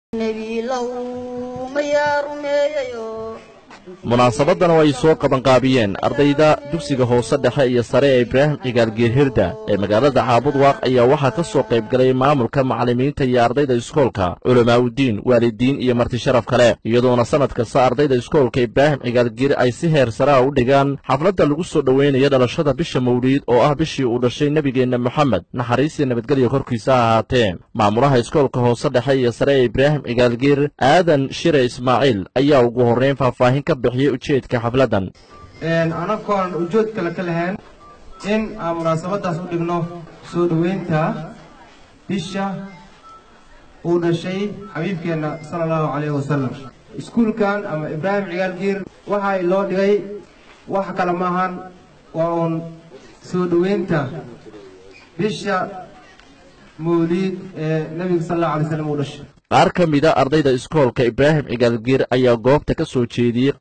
munaasabadan oo ay soo qabanqaabiyeen ardayda dugsiga hoose dhexe iyo sare ee ibraahim cigaalgeer hirda ee magaalada caabudwaaq ayaa waxaa ka soo qayb galay maamulka macallimiinta iyo ardayda iskoolka culamaauddiin waalidiin iyo marti sharaf kale iyadoona sannad kasta ardayda iskoolka ibraahim cigaalgeer ay si heer saraa u dhigaan xafladda lagu soo dhoweynaya dhalashada bisha mawliid oo ah bishii uu dhashay nebigeenna moxamed naxariistii nabadgelya korkiisa ha ahaatee maamulaha iskoolka hoose dhexe iyo sare ee ibraahim cigaalgeer aadan shire ismaaciil ayaa ugu horrayn faahfaahin ka bixiyey ujeedka xafladdan anagoon ujood kale ka lahayn in aan munaasabaddaas u dhigno soo dhoweynta bisha uu dhashay xabiibkeenna sala allahu calayhi wasalam iskuulkan ama ibraahim cigaalgiir waxaa loo dhigay wax kale maahan waa uun soo dhoweynta bisha mawliid ee nebiga sal allahu alay slam uu dhashay qaar ka mida ardayda iskoolka ibraahim cigaalgiir ayaa goobta ka soo jeediyey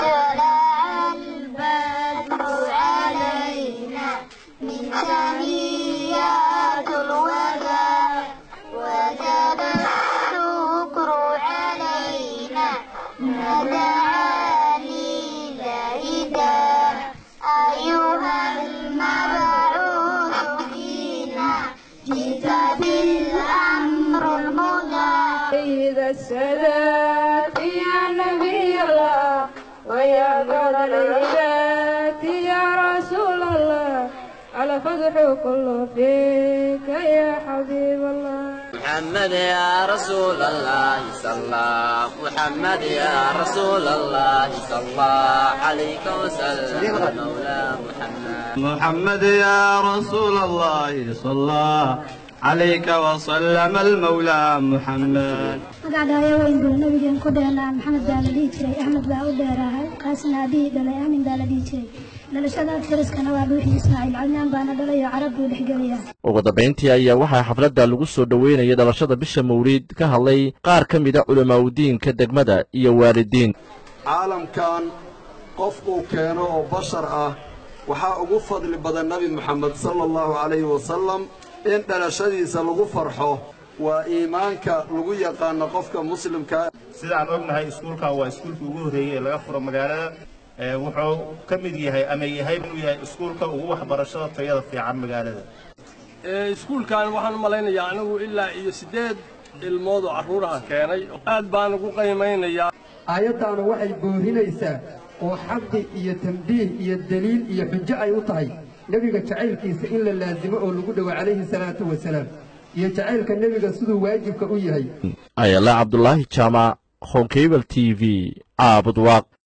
السادات يا نبي الله ويا قدر العباد يا رسول الله على فتح كله فيك يا حبيب الله محمد يا رسول الله صلى محمد يا رسول الله صلى عليك وسلم مولى محمد محمد يا رسول الله صلى عليك وسلم المولى محمد magacdaayo weyn buu nabigeen ku dheelaa maxamed baa la dhihi jiray axmed baa u dheeraahay qaasna aabihii dhalay aamin baa la dhihi jiray dhalashada fariskana waa dhuuxii ismaaciil cadnaan baana dhalayo carab buu dhexgeliyaa ugu dambayntii ayaa waxaa xafladda lagu soo dhoweynaya dhalashada bisha mawliid ka hadlay qaar ka mida culamaauddiinka degmada iyo waalidiin caalamkan qof uu keeno oo bashar ah waxaa ugu fadli badan nebi moxamed sala allahu calayhi wasalam in dhalashadiisa lagu farxo waa iimaanka lagu yaqaano qofka muslimka sidaan ognahay iskuulkan waa iskuulkii ugu horreeyey ee laga furo magaalada wuxuu ka mid yahay ama yahay inuu yahay iskuulka ugu waxbarashada tayada fiican magaalada iskuulkan waxaan u malaynayaa anigu ilaa iyo siddeed ilmood oo carruuraha keenay aad baan ugu qiimaynayaa aayaddaanu waxay boorinaysaa oo xaqi iyo tambiih iyo deliil iyo xujo ay u tahay nebiga jacaylkiisa in la laasimo oo lagu dhowo calayhi salaatu wasalaam iyo jacaylka nebiga siduu waajibka u yahay ayala cabdulaahi jaamac honkebel t v caabud waaq